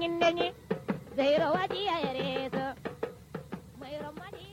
nyindenye zairo wadi ayareso mairo madi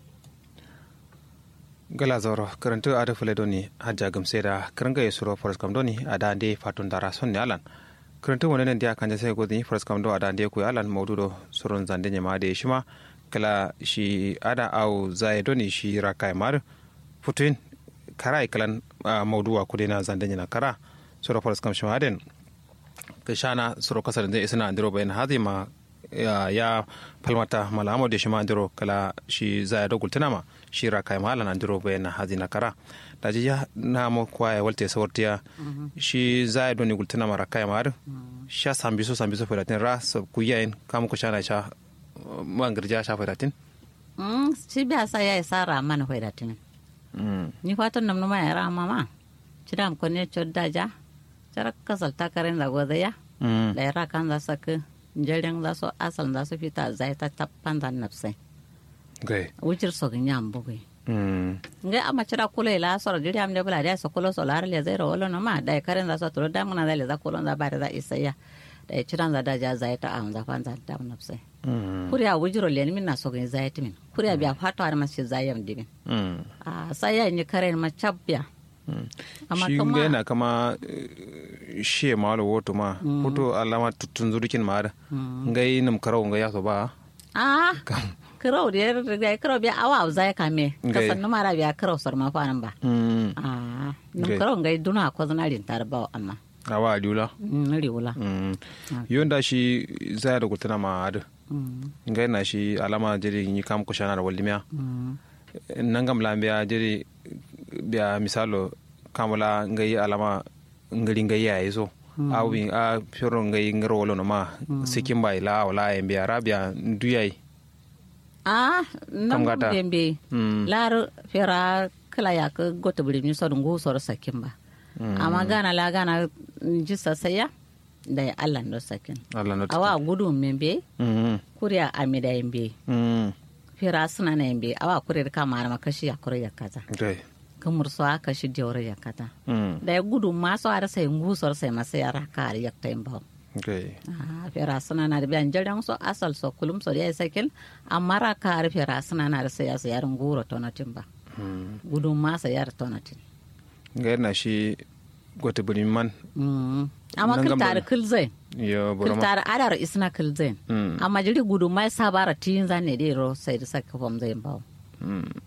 gala zoro karantu ada fule doni hajja gamse da karanga ya suro forest kam doni ada ande fatun dara sonne alan karantu wani nan dia kanja sai godin forest kam do ada ande ku alan maududo surun zande nyama da shima kala shi ada au zai doni shi rakai mar futuin kara kalan mauduwa kudena zande nyana kara suro forest kam shima den kashana suro kasar da isna andiro bayan hazima ya, ya falmata malamo da shi ma andiro kala shi zaya da gultuna shi shira kai malan andiro bayan hazina kara da ji ya na mo kwaya walte sawartiya shi zaya doni gultuna mara kai mar sha sambiso sambiso firatin ra so kuyayin kam ku shana sha man girja sha firatin Mm, shi biya sa ya isa rama na hoida tini. Ni fatan nam numa ya rama ma. Cida am kone chod daja. Cara kasal takarin da goda ya. Da ya kan za su ka jaren za su asal za su fita zai ta tappan da nafsai. gai Wucir so ganya am bugai. Nga ama cira kula ila soro jiri am de bula da so kula so lar le zai ro wala no ma da ya karin za su turo da muna da le za kula za bare za isa ya. Da ya ciran za daja zai ta am za fan za ta nafsai. kuriya wujiro leni min na sogin zayati min kuriya biya fato har mashi zayam dimin a sai ya ni karen ma chabbiya amma shi kama- ga yana kama eh, shi ma wala woto ma hoto alama tutun zurikin ma da ngai nam karau ngai yaso ba a kirau da yar da kirau biya awa zai kame Ngai. kasan numa ra biya kirau sar ma fanan ba Mm. a num Ngai. kirau ngai duna ko zanarin tar ba amma awa aliula Mm, riwula Mm. yonda shi zaya da gultuna ma da ngai na shi alama jiri yi kam ko shana da wallimiya nangam lambiya jiri biya misalo kamula ngai alama ngari ngai ya iso awi a fioro ngai ngaro wolo no ma sikin bai la wala en biya rabia duyai a nan gata? bembe Mm. lar fera kala ya ka gota buri mi sor ngu sor sakin ba amma gana la gana ji sasaya da ya Allah ndo sakin Allah no awa gudu membe mm kuriya amida yembe mm fera suna na yembe awa kurir kama ma kashi ya kure ya kaza dai kamur so aka shi jawre ya kaza mm da ya gudu ma so ara sai ngu sor sai masa ya ra kar ya taimba dai Ah, fera suna na da biyan jaran so asal so kulum so ya sakin amma ra kar fera suna na da sai ya sayar nguro tonatin ba gudun masa yar tonatin ngai na shi gote buri man Mm. amma Nan gam kiltar da- kilzain yo boroma kiltar adar isna kilzain Mm. amma jiri gudun mai sabara tin zan ne dai ro sai da saka fam zai bawo mm